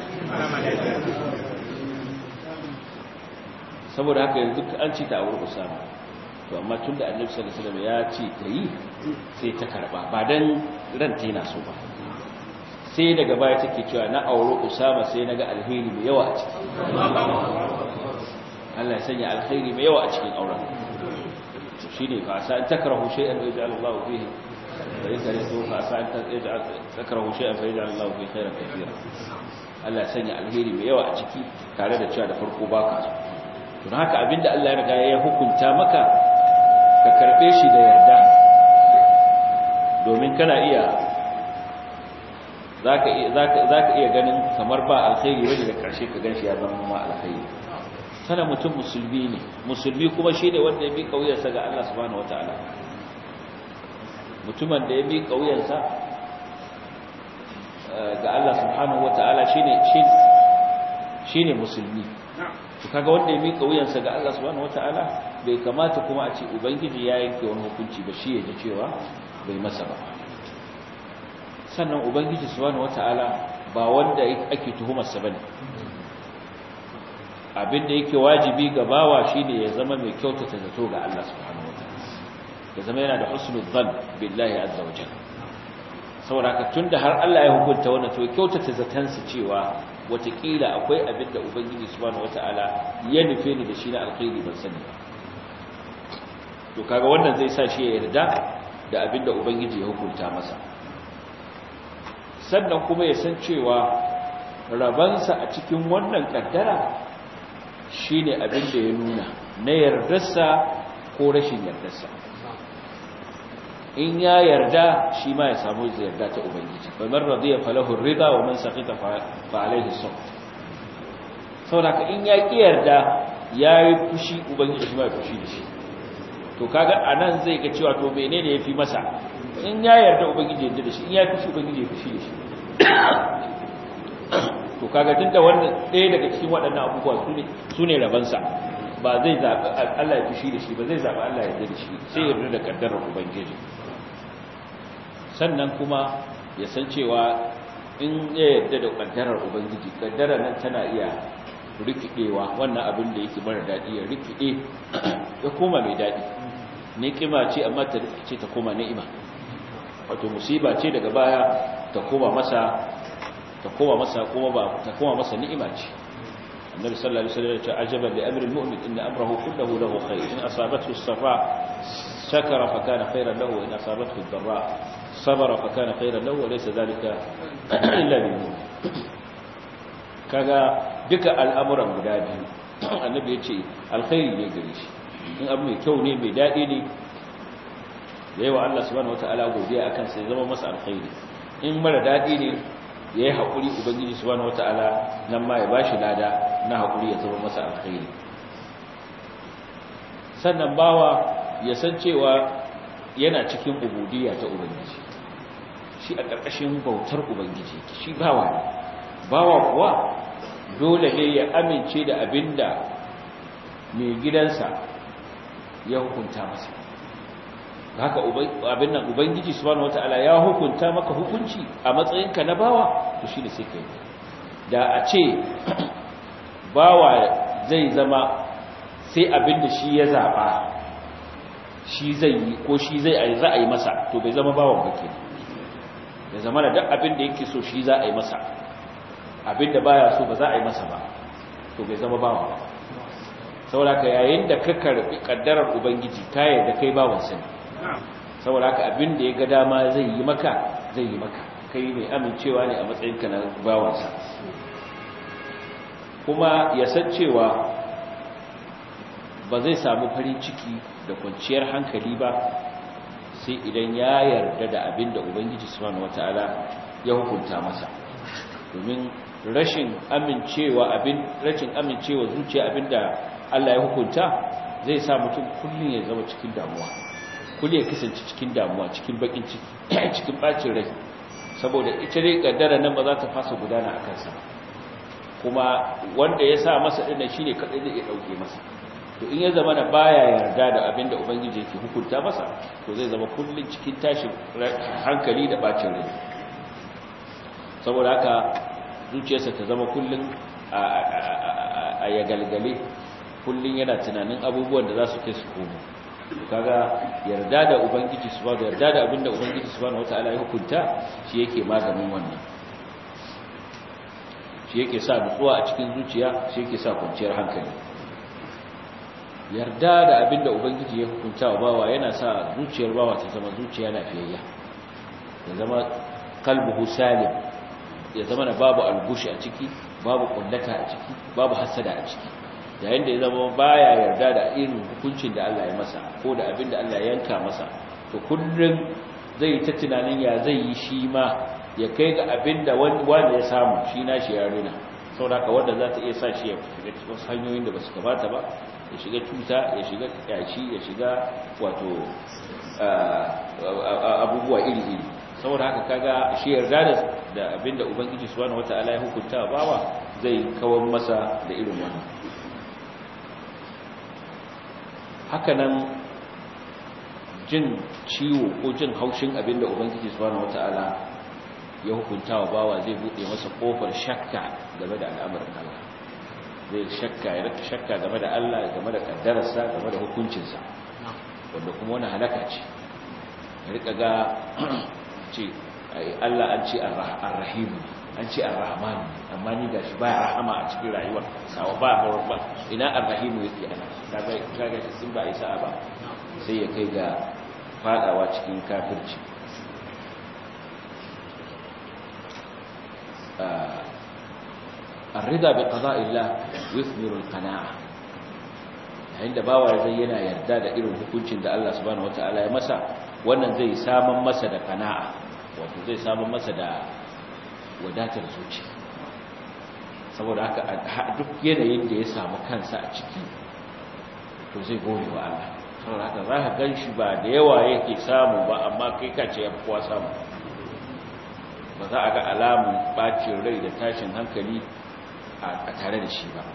saboda haka yanzu an ci ta a wurin usama to amma tun da annabi sallallahu alaihi wasallam ya ce ta yi sai ta karba ba dan ranta yana so ba sai daga baya take cewa na aure Usama sai naga alheri mai yawa a ciki Allah ya sanya alheri mai yawa a cikin auren shine fa sa an takrahu shay'an wa yaj'al Allah fihi wa yakrahu fa sa an takrahu shay'an fa yaj'al Allah fihi khairan katira Allah ya sanya alheri mai yawa a ciki tare da cewa da farko baka so don haka abinda Allah ya riga ya hukunta maka ka karbe shi da yarda domin kana iya za ka iya ganin kamar ba alkhairi wani da ƙarshe ka gan shi ya zama ma alkhairi sana mutum musulmi ne musulmi kuma shi ne wanda ya bi ƙauyarsa ga Allah subhanahu wa ta'ala mutumin da ya bi ƙauyarsa ga Allah subhanahu wa ta'ala shi ne musulmi to kaga wanda ya bi ƙauyarsa ga Allah subhanahu wa ta'ala bai kamata kuma a ce ubangiji ya yanke wani hukunci ba shi ya ji cewa bai masa ba sannan ubangiji subhanahu wataala ba wanda ake tuhumarsa bane abinda yake wajibi ga bawa shine ya zama mai kyautata zato ga Allah subhanahu wataala ya zama yana da husnul dhann billahi azza wa jalla saboda haka tunda har Allah ya hukunta wannan to kyautata zatansa cewa watakila akwai abinda ubangiji subhanahu wataala ya nufe ni da shi na alkhairi ban sani ba to kaga wannan zai sa shi ya yarda da abinda ubangiji ya hukunta masa sannan kuma ya san cewa rabansa a cikin wannan kaddara shine abin da ya nuna na yardarsa ko rashin yardarsa in ya yarda shi ma ya samu yarda ta ubangiji kamar radiya falahu rida wa man saqita fa alaihi sawt saboda in ya ki yarda yayi fushi ubangiji shi ma ya fushi da shi to kaga anan zai ga cewa to menene yafi masa in ya yarda ubangiji yarda da shi in ya fushi ubangiji ya fushi da shi to kaga tunda wannan ɗaya daga cikin waɗannan abubuwa sune sune rabansa ba zai zabi Allah ya fushi da shi ba zai zabi Allah ya yarda da shi sai yarda da kaddarar ubangiji sannan kuma ya san cewa in ya yarda da kaddarar ubangiji kaddarar nan tana iya rikidewa wannan abin da yake mara dadi ya rikide ya koma mai dadi ni'ima ce amma ta ce ta koma ni'ima wato musiba ce daga baya ta koma masa ta koma masa kuma ba ta koma masa ni'ima ce annabi sallallahu alaihi wasallam ya ce ajaban li amri almu'min inna amrahu kulluhu lahu khair in asabathu as-sarra shakara fa kana khairan lahu in asabathu ad-dharra sabara fa kana khairan lahu wa laysa dhalika illa lil kaga duka al'amuran guda biyu annabi ya ce alkhairi ne gare shi in abu mai kyau ne mai daɗi ne da yawa Allah subhanahu wata'ala godiya akan sai zama masa alkhairi in mara daɗi ne ya yi haƙuri ubangiji subhanahu wata'ala nan ma ya ba shi lada na haƙuri ya zama masa alkhairi sannan bawa ya san cewa yana cikin ubudiyya ta ubangiji shi a ƙarƙashin bautar ubangiji shi bawa ne bawa kuwa dole ne ya amince da abinda mai gidansa ya hukunta masa haka abin nan ubangiji subhanahu wataala ya hukunta maka hukunci a matsayinka na bawa to shi ne sai kai da a ce bawa zai zama sai abinda shi ya zaba shi zai yi ko shi zai za a yi masa to bai zama bawan bake ya zama da duk abinda yake so shi za a yi masa abinda baya so ba za a yi masa ba to bai zama bawa ba saboda ka yayin da ka karbi kaddarar ubangiji ka yarda kai bawan sa ne saboda ka abinda ya ga dama zai yi maka zai yi maka kai mai amincewa ne a matsayin ka na bawan sa kuma ya san cewa ba zai samu farin ciki da kwanciyar hankali ba sai idan ya yarda da abinda ubangiji subhanahu wataala ya hukunta masa domin rashin amincewa abin rashin amincewa zuciya abinda Allah ya hukunta zai sa mutum kullun ya zama cikin damuwa kullun ya kasance cikin damuwa cikin bakin ciki cikin bacin rai saboda ita dai kaddara nan ba za ta fasa gudana akan sa kuma wanda ya sa masa dinnan shine kadai zai iya dauke masa to in ya zama da baya yarda da abinda ubangiji yake hukunta masa to zai zama kullun cikin tashin hankali da bacin rai saboda haka zuciyarsa ta zama kullum a ya galgale kullum yana tunanin abubuwan da za su kai su komo kaga yarda da ubangiji su ba yarda da abinda ubangiji su bane wata ala ya hukunta shi yake maganin wannan shi yake sa nutsuwa a cikin zuciya shi yake sa kwanciyar hankali yarda da abinda ubangiji ya hukunta wa bawa yana sa zuciyar bawa ta zama zuciya lafiyayya ya zama kalbuhu salim ya zama da babu algushi a ciki babu kullata a ciki babu hasada a ciki yayin da ya zama baya yarda da irin hukuncin da Allah ya masa ko da abin da Allah ya yanka masa to kullum zai ta tunanin ya zai yi shi ma ya kai ga abin da wanda ya samu shi na shi ya rina saboda wanda za ta iya sa shi ya shiga cikin hanyoyin da ba su kamata ba ya shiga cuta ya shiga yashi ya shiga wato abubuwa iri-iri saboda haka kaga shi yarda da abinda ubangiji subhanahu wataala ya hukunta bawa zai kawar masa da irin wannan haka nan jin ciwo ko jin haushin abinda ubangiji subhanahu wataala ya hukunta wa bawa zai bude masa kofar shakka game da al'amarin Allah zai shakka ya rika shakka game da Allah game da kaddararsa game da hukuncinsa wanda kuma wani halaka ce ya rika ga ce Allah an ce ar-rahim an ce ar-rahman amma ni gashi baya rahama a cikin rayuwar sawa ba ba ina ar-rahim yake ana kaga kaga sun ba isa ba sai ya kai ga fadawa cikin kafirci ar-rida bi qada'illah yuthmiru al-qana'a yayin da bawa zai yana yarda da irin hukuncin da Allah subhanahu wataala ya masa wannan zai saman masa da kana'a wato zai saman masa da wadatar zuci saboda haka duk yanayin da ya samu kansa a ciki to zai gode wa Allah saboda haka za ka gan shi ba da yawa yake samu ba amma kai ka ce ya kuwa samu ba za a ga alamun bacin rai da tashin hankali a tare da shi ba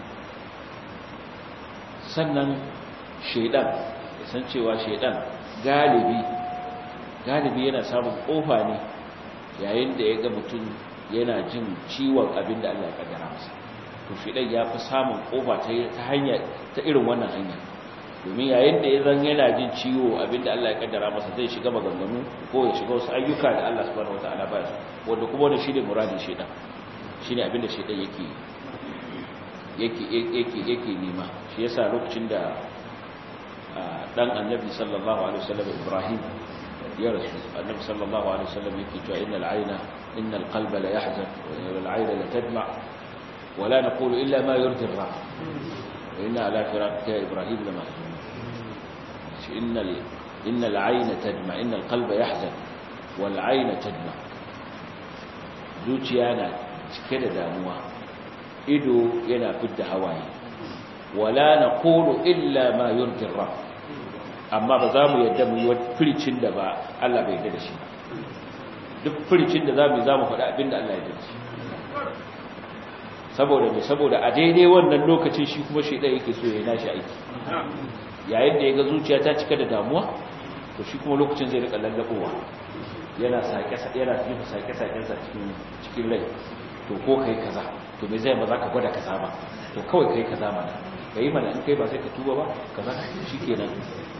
sannan shaidan ya san cewa shaidan galibi galibi yana samun kofa ne yayin da ya ga mutum yana jin ciwon abin da Allah ya kaddara masa to shaidan ya fi samun kofa ta hanya ta irin wannan hanya domin yayin da ya zan yana jin ciwo abin da Allah ya kaddara masa zai shiga maganganu ko ya shiga wasu ayyuka da Allah subhanahu wataala ba su wanda kuma wannan shine muradin shaidan shine abin da shaidan yake yake yake yake nema shi yasa lokacin da dan annabi sallallahu alaihi wasallam Ibrahim ya rasu annabi sallallahu alaihi wasallam yake cewa innal ayna innal qalba la yahzan wal ayna la tadma wala naqulu illa ma yurdi ar-rabb wa inna ala firaqika ya ibrahim lama innal innal ayna tadma innal qalba yahzan wal ayna tadma zuciya na cike da damuwa ido yana fidda hawaye wala naqulu illa ma yurdi ar-rabb amma ba za mu yadda mu yi firicin da ba Allah bai yadda da shi duk firicin da za mu yi za mu faɗi abin da Allah ya yadda da shi saboda mai saboda a daidai wannan lokacin shi kuma shi ɗaya yake so ya nashi aiki yayin da ya ga zuciya ta cika da damuwa to shi kuma lokacin zai rika lallaɓowa yana yana yin sake-sakensa cikin rai to ko kai kaza to me zai ba za ka gwada kaza ba to kawai kai kaza mana ka yi mana in kai ba sai ka tuba ba kaza shi kenan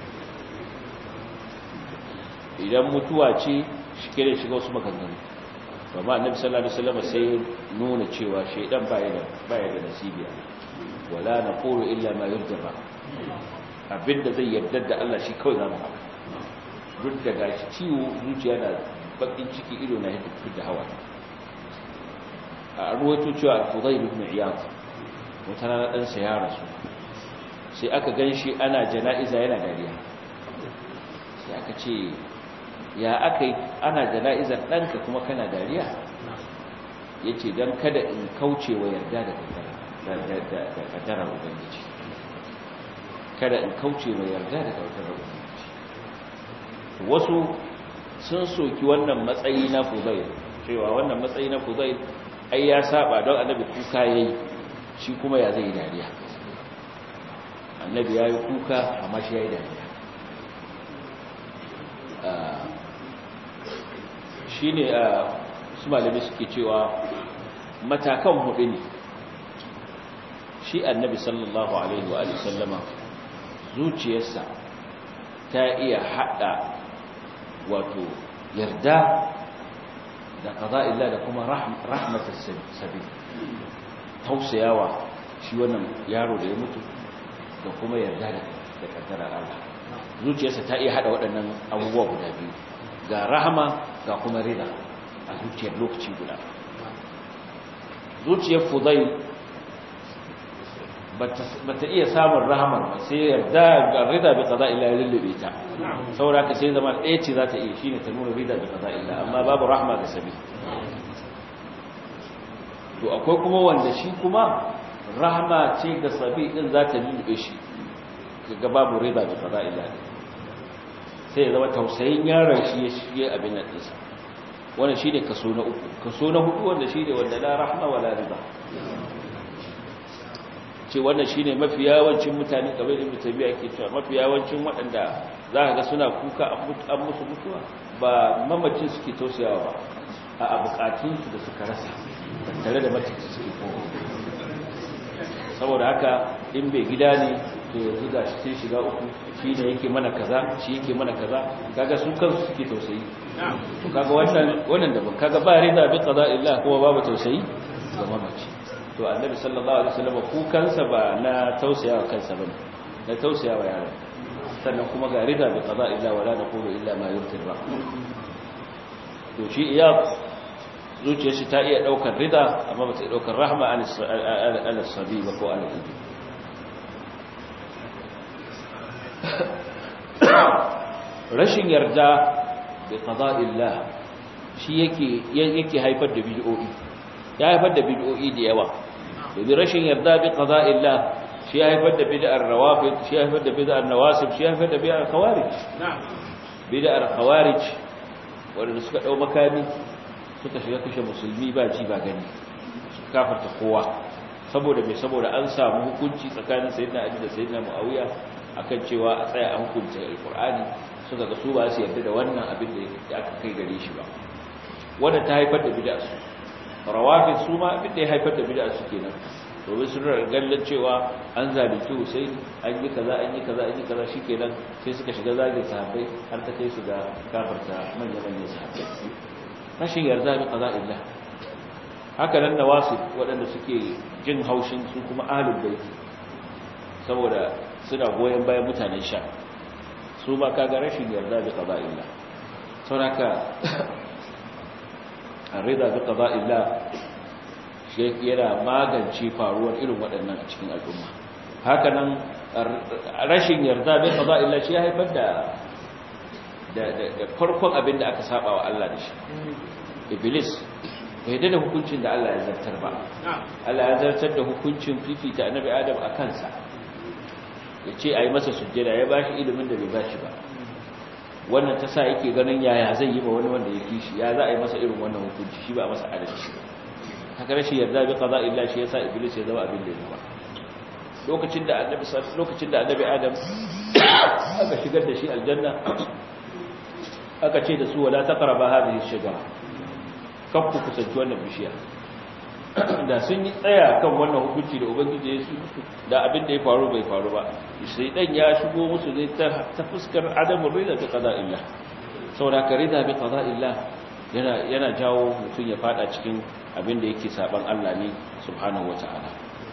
idan mutuwa ce shi ke da shiga wasu maganganu ba ma annabi sallallahu alaihi wasallam sai nuna cewa shaydan baya da baya da nasibi wala naqulu illa ma yurda abinda zai yarda da Allah shi kawai zamu haka duk da gashi ciwo zuciya na bakin ciki ido na yadda da hawa a ruwaito cewa Fudayl ibn Iyad wata rana dan sa ya rasu sai aka ganshi ana jana'iza yana dariya sai aka ce ya aka yi ana jana'izar ɗanka kuma kana dariya ya ce don kada in kauce wa yarda da ƙaddarar ubangiji kada in kauce wa yarda da ƙaddarar ubangiji wasu sun soki wannan matsayi na fuzai cewa wannan matsayi na fuzai ai ya saba don annabi kuka ya yi shi kuma ya zai dariya annabi ya yi kuka amma shi ya yi dariya shi ne a su malami suke cewa matakan hudu ne shi annabi sallallahu alaihi wa sallama zuciyarsa ta iya hada wato yarda da kaza illa da kuma rahmatar sabi tausayawa shi wannan yaro da ya mutu da kuma yarda da kaddarar Allah zuciyarsa ta iya hada waɗannan abubuwa guda biyu ga rahama ga kuma rida a zuciyar lokaci guda zuciyar fudai ba ta iya samun rahamar ba sai yarda ga rida bi kaza illa lullube ta saboda ka sai zama ɗaya ce za ta iya shine ta nuna rida bi kaza illa amma babu rahama ga sabi to akwai kuma wanda shi kuma rahama ce ga sabi din za ta lullube shi ga babu rida bi kaza illa sai ya zama tausayin yaron shi ya shige abin nan ɗinsa wannan shi ne kaso na uku kaso na hudu wanda shi ne wanda la rahma wa la riba ce wannan shi ne mafi yawancin mutane kamar da mutabiya ke cewa mafi yawancin waɗanda za ka ga suna kuka an musu mutuwa ba mamacin suke tausayawa ba a bukatunsu da suka rasa tare da mace suke kowa saboda haka in bai gida ne to yanzu ga shi sai shiga uku shi ne yake mana kaza shi yake mana kaza kaga su kansu suke tausayi to kaga wannan wannan da kaga ba rida bi qada illa kuma babu tausayi ga mamaci to annabi sallallahu alaihi wasallam ku kansa ba na tausayawa kansa bane na tausayawa yaron sannan kuma ga rida bi qada illa wala naqulu illa ma yurti ba to shi iya zuciyar shi ta iya daukar rida amma ba ta daukar rahma an sabi ba ko an ibi rashin yarda da qada'illah shi yake yake haifar da bid'o'i ya haifar da bid'o'i da yawa domin rashin yarda bi qada'illah shi ya haifar da bid'ar rawafid shi ya haifar da bid'ar nawasib shi ya haifar da bid'ar khawarij bid'ar khawarij wanda suka dau makami suka shiga kashe musulmi ba ji ba gani suka kafarta kowa saboda mai saboda an samu hukunci tsakanin sayyidina ali da sayyidina muawiya akan cewa a tsaya a hukunta alqur'ani suka ga su ba su yarda da wannan abin da aka kai gare shi ba wanda ta haifar da bid'a su rawafid su ma abin da ya haifar da bid'a su kenan domin sun gallan cewa an zalunci Hussein an yi kaza an yi kaza an yi kaza shikenan sai suka shiga zagin sahabbai har ta kai su ga kafarta manyan manyan sahabbai rashin yarda bi qada'illah haka nan nawasu waɗanda suke jin haushin su kuma ahlul bait saboda suna goyen bayan mutanen sha su ba kaga rashin yarda bi qada'illah saboda ar-rida bi qada'illah yana magance faruwar irin waɗannan a cikin al'umma hakanan rashin yarda bai kaza illa shi ya haifar da da farkon abin da aka saba wa Allah da shi iblis bai yarda da hukuncin da Allah ya zartar ba Allah ya zartar da hukuncin fifita annabi adam a kansa ya ce a yi masa sujjada ya ba shi ilimin da bai ba shi ba wannan ta sa yake ganin yaya zai yi ba wani wanda ya kishi ya za a yi masa irin wannan hukunci shi ba a masa adalci ba haka rashin yarda bi qada illa shi yasa iblis ya zama abin da ya zama lokacin da annabi lokacin da annabi adam aka shigar da shi aljanna aka ce da su wala taqraba hadhihi shajara kakku kusanci wannan bishiya da sun yi tsaya kan wannan hukunci da ubangiji ya su da abin da ya faru bai faru ba sai dan ya shigo musu ne ta fuskar adamu rida bi qada illa saboda ka rida bi qada illa yana yana jawo mutum ya fada cikin abin da yake saban Allah ne subhanahu wataala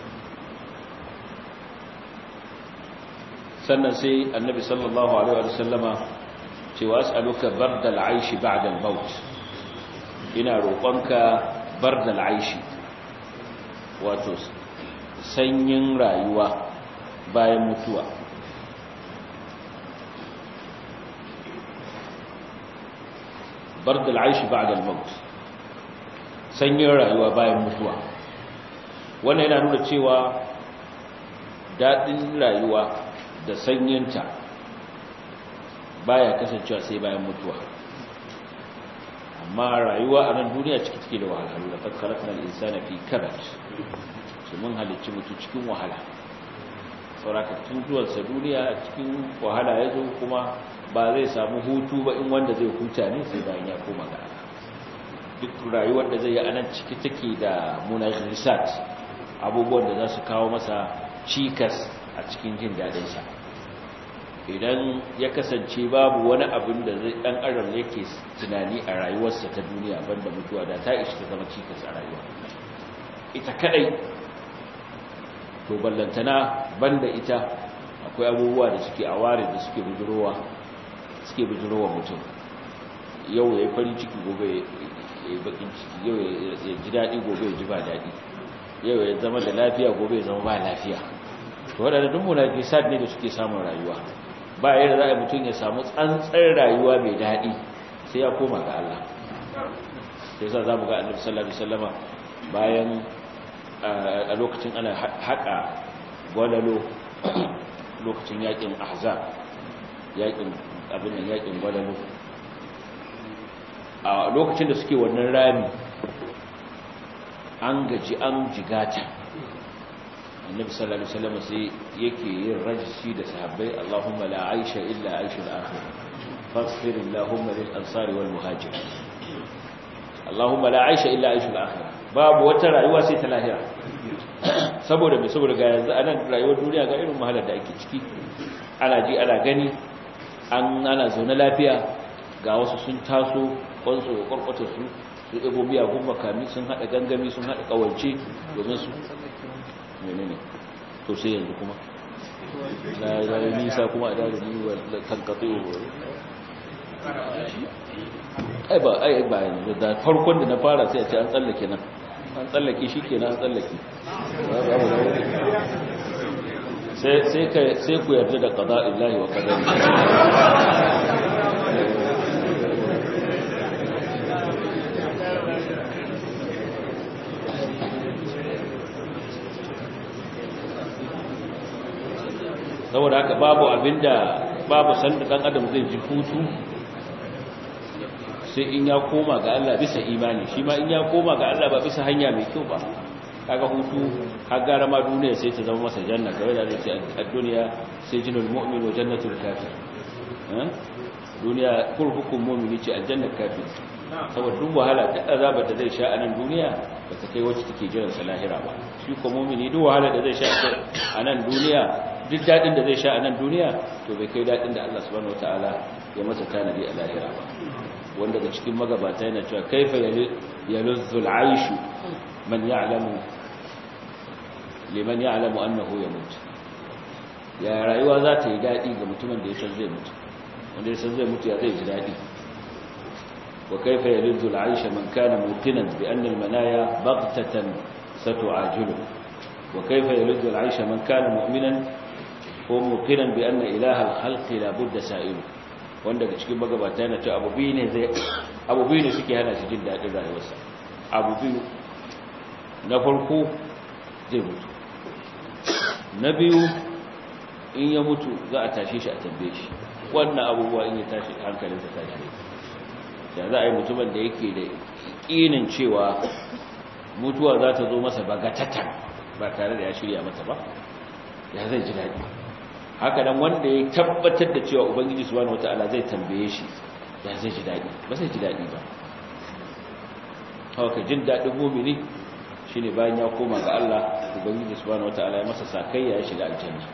sannan sai annabi sallallahu alaihi wa sallama ce wa as'aluka bardal aishi ba'da al-maut ina roƙonka bardal aishi wato sanyin rayuwa bayan mutuwa bardal aishi ba'da al-maut sanyin rayuwa bayan mutuwa wannan yana nuna cewa dadin rayuwa da sanyinta baya kasancewa sai bayan mutuwa amma rayuwa a nan duniya ciki take da wahalhalu da fakkaratun al'insana fi karat su mun halicci mutu cikin wahala saurakattun zuwansa duniya cikin wahala ya zo kuma ba zai samu hutu ba in wanda zai huta ne sai bayan ya koma ga duk rayuwar da zai yi a nan ciki take da munajisat abubuwan da za su kawo masa cikas a cikin jin daɗinsa idan ya kasance babu wani abin da zai dan adam yake tunani a rayuwarsa ta duniya banda mutuwa da ta ishi ta zama cikas a rayuwa ita kadai to ballantana banda ita akwai abubuwa da suke aware da suke bujurowa suke bujurowa mutum yau ya yi farin ciki gobe ya yi bakin ciki yau ya ji daɗi gobe ya ji ba daɗi yau ya zama da lafiya gobe ya zama ba lafiya to waɗanda duk munafisat ne da suke samun rayuwa ba yadda za a mutum ya samu tsantsar rayuwa mai daɗi sai ya koma ga Allah sai sa za mu ga annabi sallallahu alaihi wasallama bayan a lokacin ana haƙa gwalalo lokacin yakin ahzab yakin abin nan yakin gwalalo a lokacin da suke wannan rami an gaji an jigata annabi sallallahu alaihi wasallam sai yake yin rajisi da sahabbai Allahumma la aisha illa aishul akhir faghfir Allahumma lil ansari wal muhajirin Allahumma la aisha illa aishul akhir babu wata rayuwa sai ta lahira saboda me saboda ga yanzu anan rayuwar duniya ga irin mahalar da ake ciki ana ji ana gani an ana zaune lafiya ga wasu sun taso kwansu kwarkwata su su ebo miyagun makami sun hada gangami sun hada kawance domin su menene to sai yanzu kuma na zai nisa kuma a dare ni wa kankatsi wa ai ba ai ba yanzu da farkon da na fara sai a ce an tsallake nan an tsallake shi kenan an tsallake sai ku yarda da qada illahi wa qadari saboda haka babu abinda babu sanda dan adam zai ji hutu sai in ya koma ga Allah bisa imani shi ma in ya koma ga Allah ba bisa hanya mai kyau ba kaga hutu har gara ma duniya sai ta zama masa janna kawai da zai a duniya sai jinul mu'min wa jannatul kafir duniya kurhukun mu'mini ce aljannar kafir saboda duk wahala da azabar da zai sha a nan duniya ba ta kai wacce take jiran sa lahira ba shi ko mu'mini duk wahala da zai sha a nan duniya duk dadin da zai sha a nan duniya to bai kai dadin da Allah subhanahu wataala ya masa tanadi a lahira ba wanda daga cikin magabata yana cewa kaifa yaluzzu al'aishu man ya'lamu liman ya'lamu annahu yamut ya rayuwa za ta yi dadi ga mutumin da ya san zai mutu wanda ya san zai mutu ya zai ji dadi wa kaifa yaluzzu al'aisha man kana muqinan bi anna al-manaya baghtatan ستعاجله وكيف يلد العيش من كان مؤمنا وموقنا بأن إله الخلق لا بد سائله wanda daga cikin magabata yana ce abu biyu ne zai abu biyu ne suke hana shi jin daɗin rayuwarsa abu biyu na farko zai mutu na biyu in ya mutu za a tashe shi a tambaye shi wannan abubuwa in ya tashi hankalinsa tashi ne da za a yi mutumin da yake da ƙinin cewa mutuwa za ta zo masa bagatatan ba tare da ya shirya mata ba ya zai ji daɗi haka nan wanda ya tabbatar da cewa ubangiji subhanahu wataala zai tambaye shi ya zai ji daɗi ba zai ji daɗi ba haka jin daɗin mumini shine bayan ya koma ga Allah ubangiji subhanahu wataala ya masa sakayya ya shiga aljanna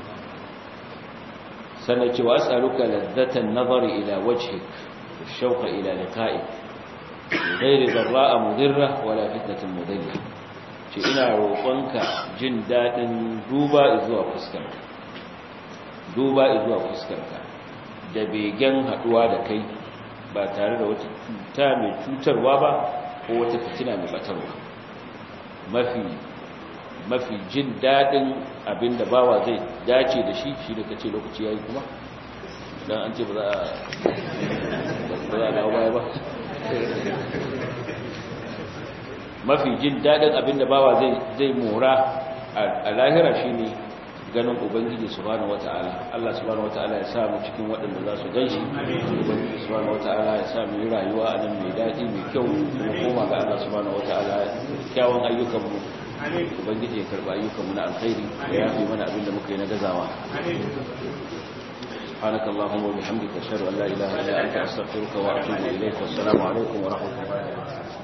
sannan cewa as'aluka ladzatan nazari ila wajhik والشوق إلى لقائك غير ضراء مضرة ولا فتنة مضلة ce ina roƙonka jin daɗin duba zuwa fuskarka duba zuwa fuskarka da begen haɗuwa da kai ba tare da wata cuta mai cutarwa ba ko wata fitina mai batarwa mafi mafi jin daɗin abinda bawa zai dace da shi shi da kace lokaci yayi kuma dan an ce ba za a ba za a dawo baya ba mafi jin daɗin abinda bawa zai mora a lahira shi ne ganin ubangiji subhanahu wata'ala Allah subhanahu wata'ala ya samu cikin waɗanda za su gan shi ubangiji subhanahu wata'ala ya samu yi rayuwa a nan mai daɗi mai kyau kuma koma ga Allah subhanahu wata'ala kyawun ayyukanmu ubangiji ya karɓi ayyukanmu na alkhairi ya yafi mana abinda muka yi na gazawa سبحانك اللهم وبحمدك اشهد ان لا اله الا انت استغفرك واتوب اليك والسلام عليكم ورحمه الله وبركاته